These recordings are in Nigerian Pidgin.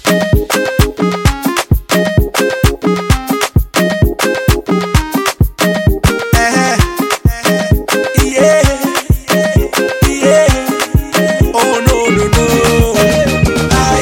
Eh, yeah, yeah. Oh no no no. Ah,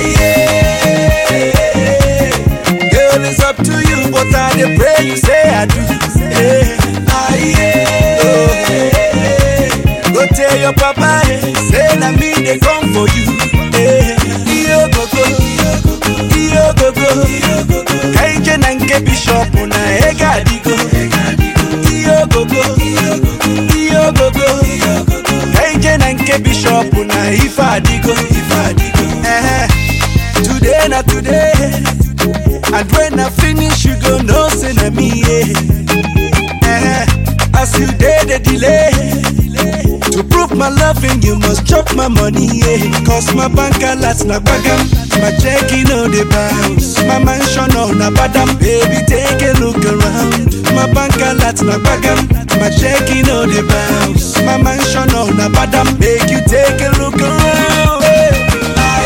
yeah. Girl, it's up to you, but I dey pray you say I do. Eh, ah, yeah. Oh, eh. Go tell your papa, eh, say na me dey come for you. Eh, iyo gogo, iyo gogo. Kaije na nke bishop na ega adigo. Iyo gogo, iyo gogo. Kaije na nke bishop na ife adigo. Eh, today na today. And when I finish, you go know say na me. Yeah. Eh, as you dey the delay. To prove my loving, you must chop my money, yeah. Cause my bank alerts na bagam, my checking on the bounce. My mansion on na badam, baby, take a look around. My bank alerts na bagam, my checking on the bounce. My mansion on na badam, make you take a look around. Ah,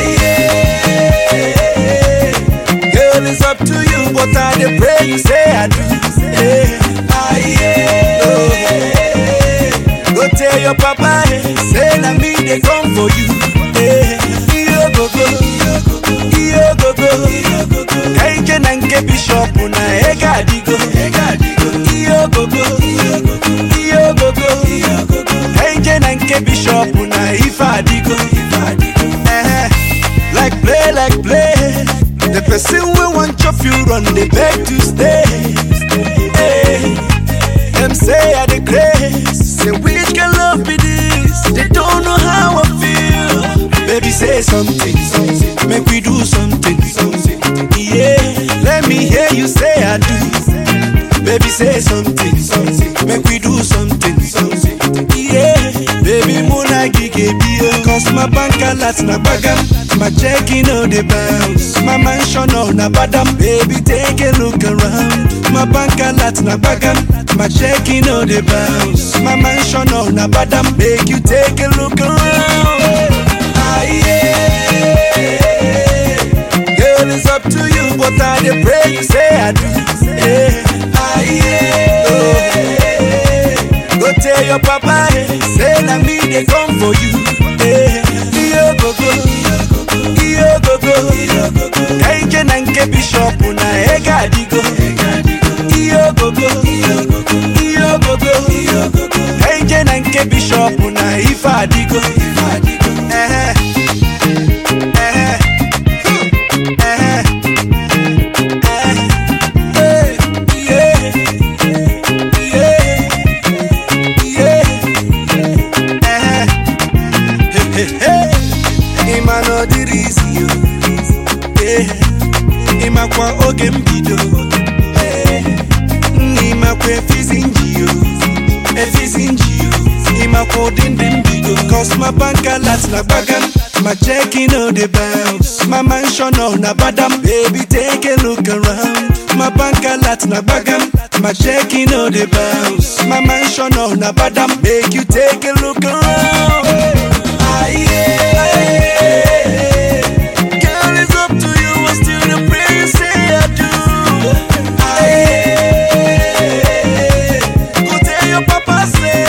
yeah. Girl, it's up to you, but I dey pray you say I do. Yeah. Ah, yeah. Oh, yeah. Go tell your papa, eh, say na me dey come for you. Eh, iyo gogo, iyo gogo. Kaije na nke bishop na ega adigo. Iyo gogo, iyo gogo. Kaije na nke bishop na ife adigo. Eh, like play, like play. The person we want chop you run, they beg to stay. Eh, them say I the grace. Say which can love be this? They don't know how I feel. Baby, say something, something. Make we do something, something. Yeah, let me hear you say I do. Baby, say something, something. Make we do something, something. Yeah, baby, muna gige bio. Cause my bank alerts na bagam. My checking on the bounce. My mansion on na badam. Baby, take a look around. My bank alerts na bagam. My checking on the bounce. My mansion on na badam. Make you take a look around. Ah, yeah. Girl, it's up to you, but I dey pray you say I do. Eh, ah, yeah. Oh, eh. Go tell your papa, eh, say na me dey come for you. Eh, iyo gogo, iyo gogo. Kaije na nke bishop na ega adigo. Iyo gogo, iyo gogo. Kaije na nke bishop na ife adigo. Eh, eh, eh, eh, yeah, yeah, yeah, eh. ịma na ọ dịrị isi yo Eh, ịmakwa oge mbido Eh, nna ịmakwa efizi nji yo efizi nji yo ịmakwa ụdị ndị mbido cos my bank alert na gbagam my checking on the bounce my mansion on na badam baby take a look around my bank alert na gbagam my checking on the bounce my mansion on na badam make you take a look around